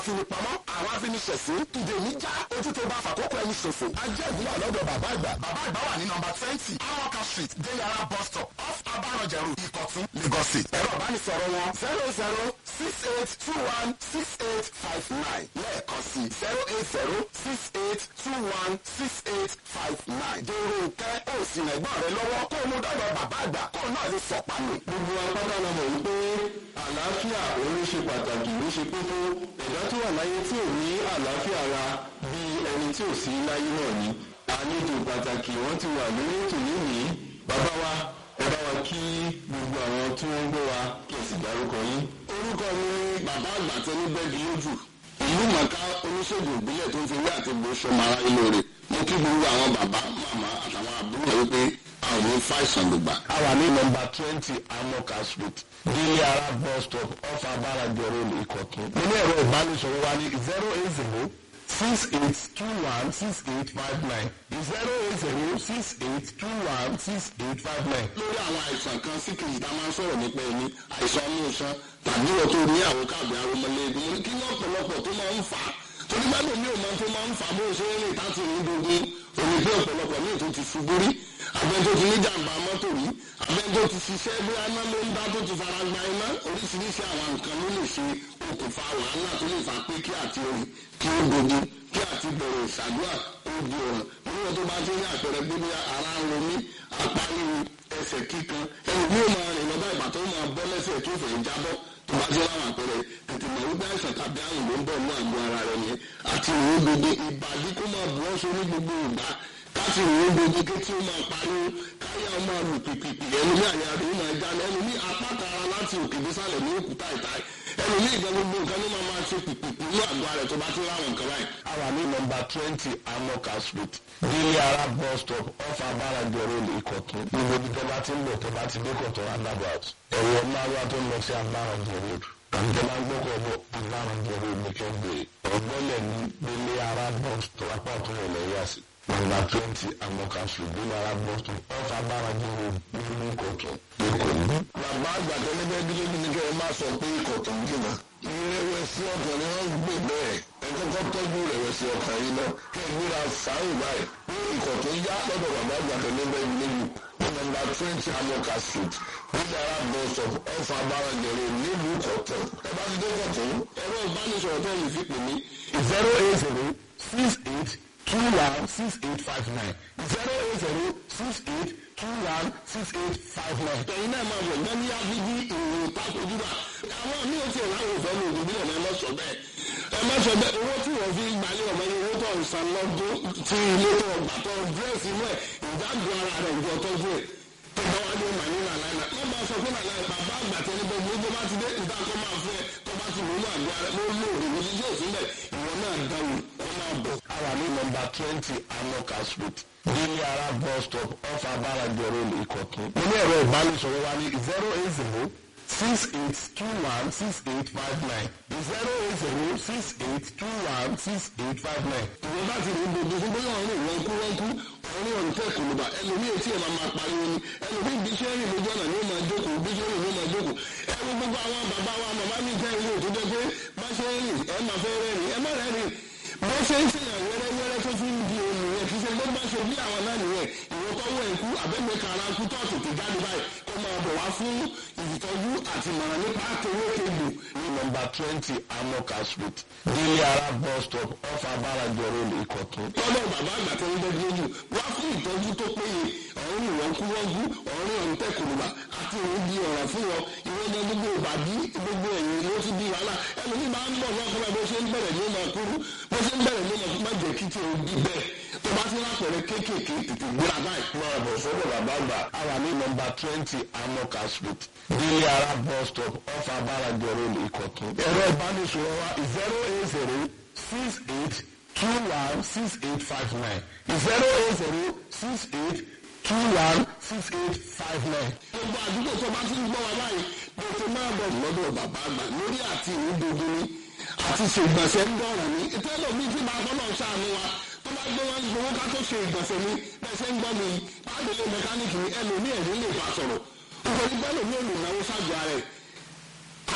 finipamọ́ àwọn afiniṣẹ̀sí ìdè níjà ojú tó bá fàkókò ẹni ṣòfò. ajẹ́ ìbúwà lọ́dọ̀ bàbá àgbà. bàbá àgbà wà ní nọmba twenty amoka street deyara bus stop off abarọ̀jẹ̀rù ìkọ̀tún lagos state. ẹ̀rọ ìbánisọ̀rọ̀ wọn zero zero six eight two one six eight five nine lẹ́ẹ̀kan sí zero eight zero six eight two one six eight five nine. dèrò nkẹ́ ó sì rẹ̀gbọ́n rẹ lọ́wọ́ kó o mú dọ́dọ̀ bàbá àgbà kó o náà lè sọ̀pá nù. gbogbo apáta la mọ̀ wípé àlàáfíà òun ṣe pàtàkì ó ṣe kókó ẹ̀dá tó wà láyé tí ò ní àlàáfíà ara bí ẹni tí ò sí láyé náà ni àlejò pàtàkì wọ́n ti wà lórí ètò lónìí bàbá wa ẹ bá wa kí gbogbo àwọn tí wọ́n ń gbọ́ wa kí ẹ sì dárúkọ yín. orúkọ mi bàbá àgbà tẹni bẹ́ẹ̀dì lójú ìlú màkà oníṣègùn ìbílẹ̀ tó ń fi wí àti gbòòsọ mara ilé rẹ̀ mo kí gbogbo àwọn bàbá màmá àtàwọn àbúrò wípé a ò ní fàìsàn gbogbo. a wà ní nọmba twenty amoka street délé ara bus stop off abáradì road ìkọ̀tún. mo ní ẹ̀rọ ìbánisọ̀rọ̀ wa ní zero eight zero six eight two one six eight five nine zero eight zero six eight two one six eight five nine. lórí àwọn àìsàn kan sí kejì tá a máa ń sọ̀rọ̀ nípa ẹni àìsàn inú iṣan tàbí wọ́n tó ní àwọn káàbì arúmọléegun mo ní kí ní ọ̀pọ̀lọpọ̀ tó máa ń fà á torí gbádùn mi ò máa tó máa ń fà á bó ṣe ń rìn táti ní gbogbo òní pé ọ̀pọ̀lọpọ̀ míì tó ti ṣubú rí abẹ́ntó ti ní jàǹbá mọ́tò rí abẹ́ntó ti ṣiṣẹ́ bí aná ló ń dá tó ti fara gba iná oríṣiríṣi àwọn nǹkan ló lè ṣe okùnfà wàhálà tó lè fà pé kí àti orin kí ó dojú kí àti bẹ̀rẹ̀ ìṣàdúrà ó di ọ̀ràn níwọ̀n tó bá ti ní àpẹẹrẹ pé bí ara ń ronú apá ríru ẹsẹ̀ kíkan ẹni bí ó máa rìn lọ́ba ìgbà tó máa bọ́ lẹ́sẹ̀ tó fẹ́ jábọ́ tó bá jẹ́ láwọn àpẹẹrẹ tètè mọ̀ wípé àìsàn tàbí àrùn ló ń bọ̀ ní àgọ́ ara rẹ̀ yẹn àti ìwé gbogbo ìbàdí kó máa bù ọ́ so ní gbogbo ìgbà káti ìwé gbogbo ké tí ó máa pariwo káyà ó máa lù pìpìpì ẹni ní àyà rẹ̀ ó máa já lọ ẹni ní apáta ara láti òkè désàlẹ̀ ní òkúta ìta ẹni ní ìgbà gbogbo nǹkan ló máa máa ṣe pìpìpì ní àgọ́ ara rẹ̀ tó bá ti láwọn nǹkan báyìí. a wà ní nọmba twenty amoka street délé ara bus stop off abáradì road ìkọ̀tún. gbogbo ibi tó bá ti ń bọ̀ tó bá ti dé kọ̀tún roundabout ẹ̀rọ márùn tó ń lọ sí abáradì road àǹtẹ̀ máa ń gbọ́kọ̀ bọ̀ abáradì road ní kẹ́ńgbèrè ọ̀gbọ́lẹ̀ ní délé ara bus stop apá ọ̀tún rẹ̀ lẹ́yìn àsì nọmba twenty amoka street délé ara bus stop off abáradì road ní ìkọ̀tún ìkọ̀tún. bàbá àgbà tẹ́lẹ́fẹ́ dúró ní kẹ́ ẹ má sọ pé ikọ̀ tó ń jìnnà. ìrẹ̀wẹ̀sì ọkàn ni wọ́n ń gbé bẹ́ẹ̀ ẹ kọ́kọ́ tọ́jú ìrẹ̀wẹ̀sì ọkàn yìí náà kẹ́ ẹ gbéra fàáyì báyìí pé ikọ̀ tó ń yá lọ́dọ̀ bàbá àgbà tẹ́lẹ́fẹ́ nílùú ní nọmba twenty amoka street nílẹ̀ ara bus of ọ̀fà abárànjẹ̀rẹ̀ nílùú kọ̀tún. ẹ bá ti dé kọ̀tún. ẹ̀rọ ìbánisọ̀rọ̀ tó yìí fi pè mí. zero eight zero six eight two one six eight five nine zero eight zero six eight two one six eight five nine. ẹ̀yin náà máa bọ̀ gbẹ́ ní abíbí ìròyìn pákojúbà àwọn míì ti ẹ̀rọ àwọn òfin òògùn bí ọ̀nà ẹ má sọ bẹ́ẹ̀ ẹ má sọ bẹ́ẹ̀ owó tí wọ́n fi gbalẹ̀ ọ̀mọ yẹn owó tó ń san lọ́dún tí ilé tó ọgbà tó dírẹ́sì inú ẹ̀ ìdáàbò ara rẹ̀ ìjọ tọ́jú ẹ̀ tó bá wá ní ọmọ ní nàlàyé wọ́n máa sọ pé nàlàyé bàbá àgbà tẹ́lẹ̀ bẹ́ẹ̀ gbogbo bá ti dé ìta kọ́ máa fẹ́ tó bá ti lónú àgọ́ rẹ̀ ló lò ó ní yóò sílẹ̀ ìwọ náà dáwò wọ́n máa bọ̀. a wà ní nọmba twenty amoka street délé ara bus stop off abáradì road ìkọ̀tún. mo ní ẹ̀rọ ìbánisọ̀rọ̀ wa ní zero eight zero six eight two one six eight five nine zero eight zero six eight two one six eight five nine. ìwọ bá ti rí gbogbo fún bóyá ọ̀run ìwọ̀n kú wọ́n kú ọ̀run ọ̀run tẹ̀ kò ló bá ẹlòmíì etí ẹ̀ máa máa pariwo ni ẹlòmíì bí iṣẹ́ rìn lójú ọ̀nà ni ó máa jókòó bí iṣẹ́ rìn ló máa jókòó ẹ wo gbogbo àwọn bàbá wa màmá mi jẹ́ ilé òtún jẹ́ pé bá ṣe ń rìn ẹ máa fẹ́ rẹ́rìn ẹ má rẹ́rìn bó ṣe ń ṣèyàn wẹ́rẹ́wẹ́rẹ́ tó fi ń di omi yẹn kì í ṣe bó bá ṣe bí àwọn náà nìyẹn ìwọ tó wọ ẹ̀kú àbẹ́gbẹ́ kara kú tó tètè jáde báyìí kó máa bọ̀ wá fún ìtọ́jú àti ìmọ̀ràn nípa àtẹwé kejì ní nọmba twenty amoka street délé ara bus stop off abáradì road ìkọ̀tún. lọ́dọ̀ bàbá àgbà tó ń dẹ́gbẹ́ lójú wá fún ìtọ́jú tó péye ọ̀run ìwọ̀n kú wọ́n kú ọ̀run ọ̀run tẹ̀kùnùbà àti òun di ọ̀rọ̀ fún wọn ìwọ́n jẹ́ gbogbo ìbàdí gbogbo ẹ̀yìn ló ti di wàhálà ẹlòmíì máa ń bọ̀ lọ́kùnrin bó ṣe ń bẹ̀rẹ̀ ní ọmọ kúrú bó ṣe ń bẹ̀rẹ̀ ní ọmọ má jẹ́ kí tí o bí bẹ́ẹ̀ tó bá ti lápẹ̀rẹ̀ kéékèèké tètè gbéra báyìí. máa bọ̀ sọ́dọ̀ bàbá àgbà. a wà ní nọmba twenty amoka street délé ara bus stop off abáradì road ìkọ̀tún. ẹ̀rọ ìbánisọ̀rọ̀ wa zero eight zero six eight two one six eight five nine zero eight zero six eight two one six eight five nine. gbogbo àdúgbò tó bá ti ń gbọ́ wa báyìí tètè máa bọ̀ lọ́dọ̀ bàbá àgbà lórí àti ìrúdodo ni àti ṣègbọ̀nsẹ̀ ń dọ̀rọ̀ ní ìtẹ́lẹ̀ mi ti máa gbọ́ náà ṣàánú wa tó bá gbé wọn gbowó ká tó ṣe ìgbọ̀nsẹ̀ mi bẹ́ẹ̀ ṣe ń gbọ́ mi pàdélé mẹkáníìkì ni ẹlòmíì ẹ̀rí lè bá sọ̀rọ̀ nítorí bẹ́ẹ̀ lòmíì ò lè náwó ṣáàjú ara ẹ̀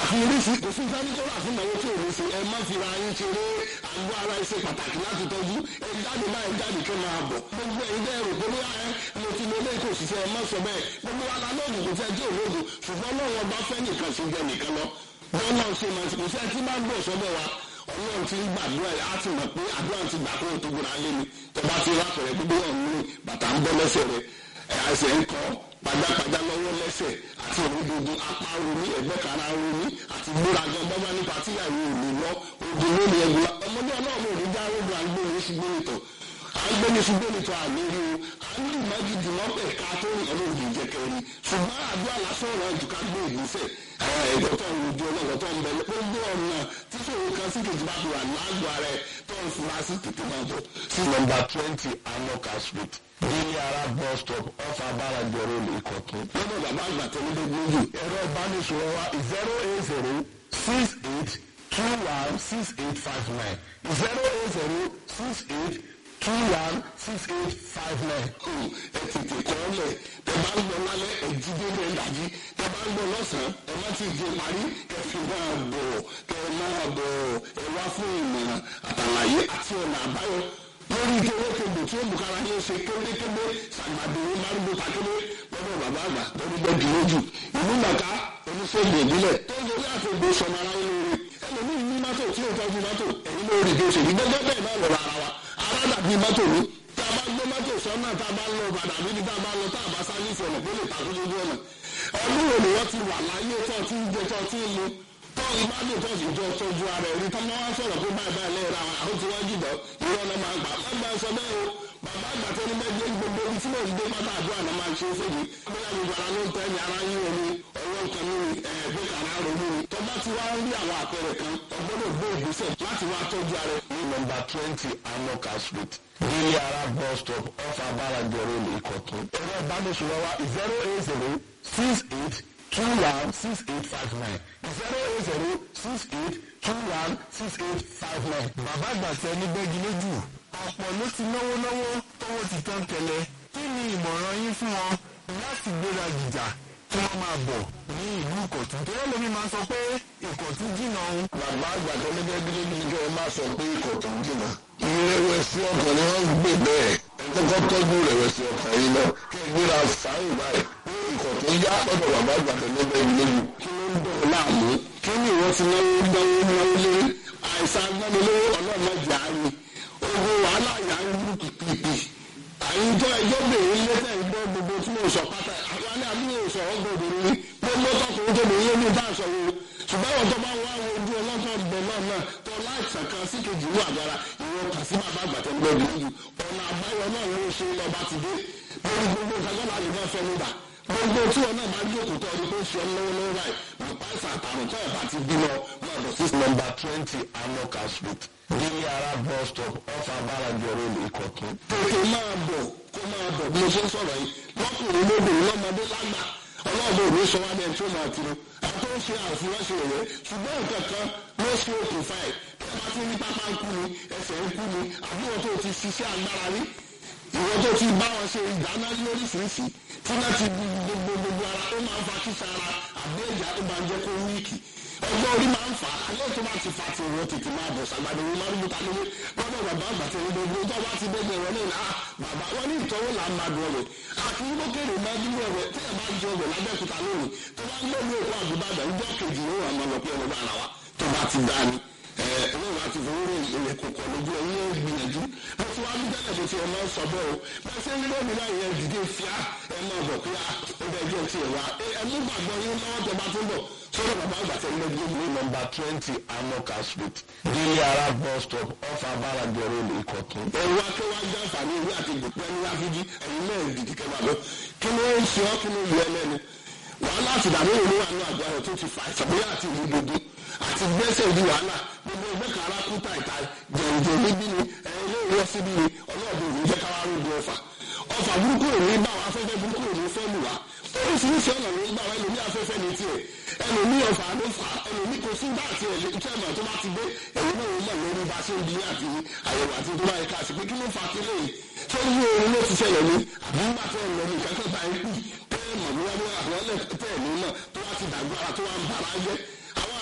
àfi oríṣi kò sí sáré tó rà fún ìnáwó tí ò ní ṣe ẹ má fi ra yín ṣeré àgọ́ ara ṣe pàtàkì láti tọ́jú ẹ jáde máa jáde kí máa bọ̀ gbogbo ẹ̀yin bẹ́ẹ̀ rò pé bóyá ẹ mo ti lo eléyìí kò sì ṣe ẹ má sọ bẹ́ẹ̀ gbogbo wa la lóògùn kò fẹ́ tí ò lóògùn ṣùgbọ́n lọ́wọ́ bá fẹ́ nìkan ṣe jẹ nìkan lọ bọ́ọ̀lù ṣe máa ṣe kò sí ẹ tí bá gbọ́ sọ́dọ̀ wa ọlọ́run ti ń gbàdúrà yìí á ti mọ̀ pé àdúrà ti gbà kó o tó gbóná lé mi tó bá ti rápẹ̀rẹ̀ gbogbo ọ̀hún ní bàtà ń bọ́ lẹ́sẹ̀ rẹ̀ ẹ̀ àìsàn ń kọ́ pajápajá lọ́wọ́ lẹ́sẹ̀ àti òrùdòdò apá romi ẹ̀gbẹ́ kara romi àti gbóragan bọ́bá nípa tíyàwó òní lọ òdì lónìí ẹ̀gbọ́n ọmọdé ọlọ́run òní já rodo àgbóni ṣùgbọ́n ìtọ̀ àgbóni ṣùgbọ́n ìtọ̀ àlérí o àńdù májìdì mọ́pẹ̀ ká tó rìn ọlọ́run òdì jẹ́kẹ́rì ṣùgbọ́n àdúrà lásán ọ̀rọ̀ ìjùká gbé ìgbésẹ̀ ẹ̀ẹ́dọ̀ tó ń rojú ọlọ́run tó ń bẹ gbogbo ọ̀nà tí sòwò kan sí kejì bá fi wà lágbo ara ẹ̀ tó ń fura sí tètè máa bọ̀. sí nọ́mbà twenty amoka street délé ara bus stop off abáradì road ìkọ̀tún. lọ́dọ̀ bàbá àgbà tó ní gbogbo ojú ẹ̀rọ ìbánisọ̀rọ̀ wa zero eight zero six eight two one six eight five nine zero eight zero six eight two one six eight five nine. ẹ tètè kọ́ ọ lẹ̀ tẹ bá ń lọ lálẹ́ ẹ jí dédé ẹ dàjí tẹ bá ń lọ lọ́sàn-án ẹ má ti jẹ parí kẹ fi máa bọ̀ kẹ máa bọ̀ ẹ wá fún ìmọ̀ràn àtàlàyé àti ọ̀nà àbáyọ lórí kéwékébè tí ó bùkára yóò ṣe kéwékébé sàgbàdo márùndó takébé lọ́dọ̀ bàbá àgbà lórí bẹ́ẹ̀dì lójú ìlú màkà oníṣègùn ìbílẹ̀ tó ń torí àtògbò sọmọ ara yín lórí ẹlòmíì ní mọ́tò tí ó tọ́jú mọ́tò ẹ̀yìn lórí bí ó ṣe ní gbẹ́gbẹ́ bẹ́ẹ̀ náà lọ́rọ̀ ara wa ara dàbí mọ́tò ní tá a bá gbé mọ́tò sọ́nà tá a bá lọ padà níbi tá a bá lọ tá a bá sáré ìfọ̀nà pé lè takú lójú ọ̀nà ọdún wo ni wọ́n ti wà láyé tó ti ń jẹ tó ti ń mu tó ìbádùn tó sì jọ tọ́jú ara ẹ̀rí tó máa ń sọ̀rọ̀ pé báyìí báyìí lẹ́yìn àwọn àwọn tí wọ́n jìdọ̀ ìwọ náà máa ń gbà má gbà sọ bẹ́ẹ̀ o bàbá àgbà tó ní bẹ́ẹ̀ gbogbo ibi tí mò ń gbé pátá àdúrà náà máa ń ṣe fèjì bóyá gbogbo ara ló ń tẹ́ ní ara yín omi ọwọ́ nǹkan ní ẹ̀ẹ́dẹ́ kàrá ronú ni tó bá ti wá ń rí àwọn àpẹẹrẹ kan ọgbọ́dọ̀ gbé ìgbésẹ̀ láti wá tọ́jú ara ẹ̀. ní nọ́mbà twenty amoka street délé ara bus stop off abáradì road ìkọ̀tún. ẹ̀rọ ìbánisọ̀rọ̀ wa zero eight zero six eight two one six eight five nine zero eight zero six eight two one six eight five nine. bàbá àgbà tẹ ní gbẹ́gi lójú ọ̀pọ̀ ló ti náwó náwó tówó ti tán kẹlẹ̀ kí ni ìmọ̀ràn yín fún wọn láti gbéra gìjà kí wọ́n máa bọ̀ ní ìlú ìkọ̀tún tó yẹ lómi máa sọ pé ìkọ̀tún jìnnà òun. bàbá àgbà tó ní bẹ́ẹ̀ gílé ní kí wọ́n máa sọ pé ikọ̀ tó ń jìnnà. ìrẹ̀wẹ̀sì ọkàn ni wọ́n ń gbé bẹ́ẹ̀ ẹ kọ́kọ́ tọ́jú ìrẹ̀wẹ̀sì ọkàn yìí náà kí ẹ gbéra fàáyìn báyìí pé ikọ̀ tó yá lọ́dọ̀ bàbá àgbà tó ní bẹ́ẹ̀ gílé yìí. kí ló ń dọ̀ láàmú kí ni ìwọ ti náwó náwó náwó lé àìsàn agbánilówó ọlọ́mọdé àárín ogun wàhálà yà ń lù pìpìpì àyíjọ ẹjọ́ bèrè lẹ́sẹ̀ ìgbọ́ gbogbo tí mo sọ pátá àwọn alẹ́ àbúrò sọ ọgbọ̀dọ̀ ní gbogbo tọkùnrin tó bèrè yé ní ìta àṣọwò ṣùgbọ́n àwọn tó bá wá àwọn ojú ọlọ́tọ̀ bẹ̀ náà náà tó láìsàn kan sí kejì ní àgbára ìwọ kà sí bàbá àgbàtẹ́ gbọ́dọ̀ yìí ọ̀nà àbáyọ náà ló ṣe lọ́ba ti dé lórí gbogbo ìtajà láti náà fẹ́ nígbà gbogbo tí wọn náà bá jókòó tó ọdún tó ṣe ọ lọ́wọ́ lọ́wọ́ báyìí nípa ìsàn àtàrùn tó ọ̀bá ti bímọ máa bọ̀ sí nọ́mbà twenty amoka street délé ara bus stop off abáradì road ìkọ̀tún. tètè máa bọ̀ kó máa bọ̀ bí mo ṣe ń sọ̀rọ̀ yìí lọ́kùnrin lóbìnrin lọ́mọdé lágbà ọlọ́ọ̀bẹ òní sọ wá bẹ́ẹ̀ tí ó máa tiro àti ó ṣe àfúráṣe rẹ̀ ṣùgbọ́n nǹkan kan ló ṣe okùnfà ẹ̀ tí a bá ti ní pápá ń kú ni ẹsẹ̀ ń kú ni àbúrò tó ti ṣiṣẹ́ agbára rí ìwọ tó ti bá wọn ṣe ìdáná lóríṣiríṣi tí wọ́n ti gbogbo gbogbo ara ó máa ń fa kíṣà ara àbí ẹ̀já tó máa ń jẹ́ kó wíìkì ọjọ́ orí máa ń fà á alẹ́ tó bá ti fa ti ìwọ tètè máa bọ̀ sàgbàdo wọn máa ń gbé talówó lọ́dọ̀ bàbá àgbà tó ń gbogbo tó bá ti bẹ́ẹ̀ wọlé náà bàbá wọn ní ìtọ́wò là ń máa dùn ọ̀rẹ́ àti lókèrè máa dúró ọ̀rẹ́ tí ẹ̀ bá jẹ ọ̀rẹ́ lábẹ́kúta lónìí tó bá ń gbé òkú àdúgbàdà ọjọ́ kejì ló wà máa lọ pé ọlọ́dọ̀ ara wa tó bá ti dá ni ọlọ́run àti fowóró ìrẹ̀ kòkò lójú ẹ̀yìn ẹ̀ gbìyànjú mo ti wá ní tẹ́lẹ̀ tó ti ẹ̀ máa ń sọ bẹ́ẹ̀ o bẹ́ẹ̀ ṣe ń rí lónìí láyé ẹ̀ dìde fíà ẹ̀ máa bọ̀ pé ó bẹ́ẹ̀ jẹ́ ti ẹ̀ wá ẹ̀ mú gbàgbọ́ yín lọ́wọ́ tẹ bá tó bọ̀ sọ́dọ̀ bàbá àgbà tẹ̀ lé gbogbo ní nọ́mbà twenty amoka street délé ara bus stop off abáradì road ìkọ̀tún. ẹ̀rọ akẹ́wájú àǹfààní ìwé àti ìgbòpẹ́ ní láfíjí ẹ̀yin náà dìdí kẹwàá lọ kí ló ń ṣe ọ́ kí ló yọ ẹlẹ́nu wàhálà àti ìdààmú ìlú wà ní àgbà rẹ̀ tó ti fà ìṣàbíyá àti ìlú gbogbo àti gbẹ́sẹ̀ di wàhálà gbogbo ẹgbẹ́ kan ara kú tàìtà jẹ̀ǹjẹ̀ níbí ni ẹ̀yin ló wọ́ síbí ni ọlọ́ọ̀dún òní jẹ́ káwá rògbò ọ̀fà ọ̀fà burúkú òní bá wa afẹ́fẹ́ burúkú òní fẹ́ lù wá oríṣiríṣi ọ̀nà ló ń gbà wá ẹlòmí afẹ́fẹ́ ní tiẹ̀ ẹlòmí ọ̀fà ló fà á ẹlòmí kò sí gbà tiẹ̀ lè tẹ́ ẹ̀mọ̀ tó bá ti dé ẹ̀yin náà mọ̀ lórí bá ṣe ń di àti àyẹ̀wò àti tó bá yẹ ká sí pé kí ló fà á kí lóye tó ń yí orin ló ti ṣẹlẹ̀ ní àbí ńgbà tẹ́ ẹ̀ lọ ní ìkẹ́kẹ́ bá yín kù tẹ́ ẹ̀ mọ̀ níwájú àwọn ẹlẹ́ tẹ́ ẹ̀ ní náà tó wá ti dàgbà ara tó wá ń bára jẹ́ àwọn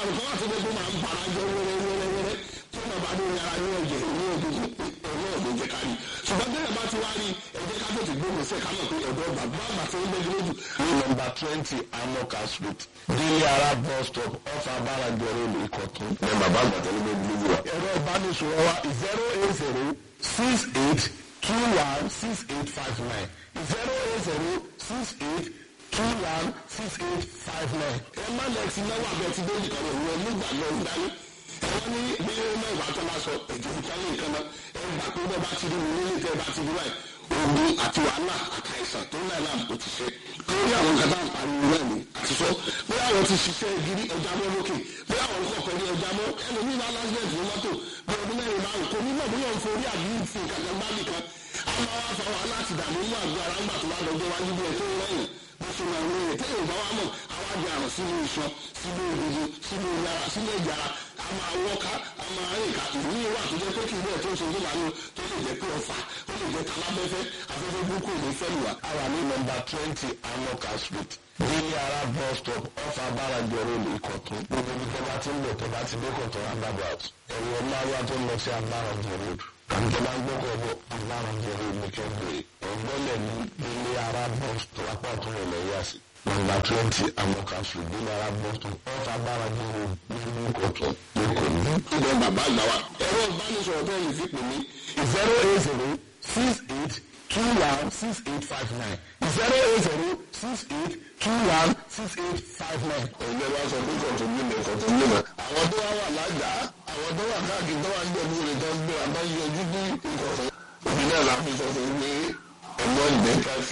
àrùn kan wà tó gbogbo máa ń bara jọ wẹ́rẹ́wẹ́rẹ́wẹ́rẹ́ tí wọ́n bá dé yàrá ní ẹ̀jẹ̀ ní òdòdó ọ̀rọ̀ ọ̀dọ̀ jẹ́ ká rí ṣùgbọ́n bẹ́ẹ̀ bá ti wá rí ẹ̀jẹ̀ ká tètè gbóhùn sí ẹ̀ ká mọ̀ pé ọ̀dọ́ bàbá àgbà tó ń bẹ́ẹ̀ lójú ní nọmba twenty amoka street délé ara bus stop off abáradì road ìkọ̀tún. ní bàbá àgbà tó ń bẹ́ẹ̀ lójú wa. ẹ̀rọ ìbánisọ̀rọ̀ wa zero eight zero six eight two one six eight five nine zero eight zero six eight two one six eight five nine. ẹ má lẹ ti náwó abẹ ti dé nìkan rẹ wọn nígbà lọ ń dání ẹ wọn ní bí náà ìbá tó bá sọ ètò ìtọ́lé nǹkan náà ẹ gbà pé bẹ́ẹ̀ bá ti rí mi nílé tẹ́ ẹ bá ti rí báyìí ogun àti wàhálà àtàìsàn tó náà làm kò ti ṣe lórí àwọn kan táwọn pariwo náà ni àti sọ bí àwọn ti ṣiṣẹ́ gidi ọjà mọ́ lókè bí àwọn kọ̀ọ̀kan ní ọjà mọ́ ẹlòmíì bá lásìlẹ̀ ní mọ́tò bí ọdún mẹ́rin márùn kò ní mọ̀ bóyá òun forí àbí fi nǹkan kan bá nìkan àwọn wa fa wàhálà àti ìdààmú inú àgọ́ ara ńgbà tó bá dọjọ́ wájú bí ẹ tó ń rẹ́yìn bó ṣe máa ń rẹ́yìn tẹ́lẹ̀ ìgbà wa mọ̀ àwọn àgbẹ̀ àrùn sínú iṣan sínú egungun sínú yàrá sínú ẹ̀jára a máa wọ́ká a máa rìn ká ìní wà tó jẹ́ pé kí ilé ẹ̀ tó ń ṣe ìdílé àánú tó lè jẹ́ pé ọ̀fà ó lè jẹ́ talábẹ́fẹ́ afẹ́fẹ́ burúkú ò ní fẹ́ lù wá. a wà ní nọmba twenty amoka street délé ara bus stop off abáradì road ìkọ̀tún. gbogbo ibi tó bá ti ń bọ̀ tó bá ti dé kọ̀tún roundabout ẹ̀rọ máa tó ń lọ sí abáradì road àbí tó bá ń gbọ́kọ̀ bọ̀ abáradì road ní kẹ́ńbẹ̀rẹ̀ ọ̀gbọ́lẹ̀ ní délé ara bus stop apá ọ̀tún rẹ̀ lẹ́yà sí. nọmba twenty amoka street délé ara bus stop off abáradì road nínú ìkọ̀tún lẹ́kọ̀ọ́ ní. ibẹ̀ bàbá àgbà wa ẹ̀rọ ìbánisọ̀rọ̀ tó yìí fi pè mí zero eight zero six eight two one six eight five nine zero eight zero six eight two one six eight five nine. ẹgbẹ́ wa sọ pé kọ̀tún mímọ̀ kọ̀tún mímọ̀ àwọn tó wá wà lágbàá àwọn tó wà káàkiri tó wà ń gbẹ̀bú rẹ̀ tó ń gbé àbáyọjú bí ìkọ̀tún òbí náà láti sọ fún mi ẹ̀gbọ́n ìgbẹ́ka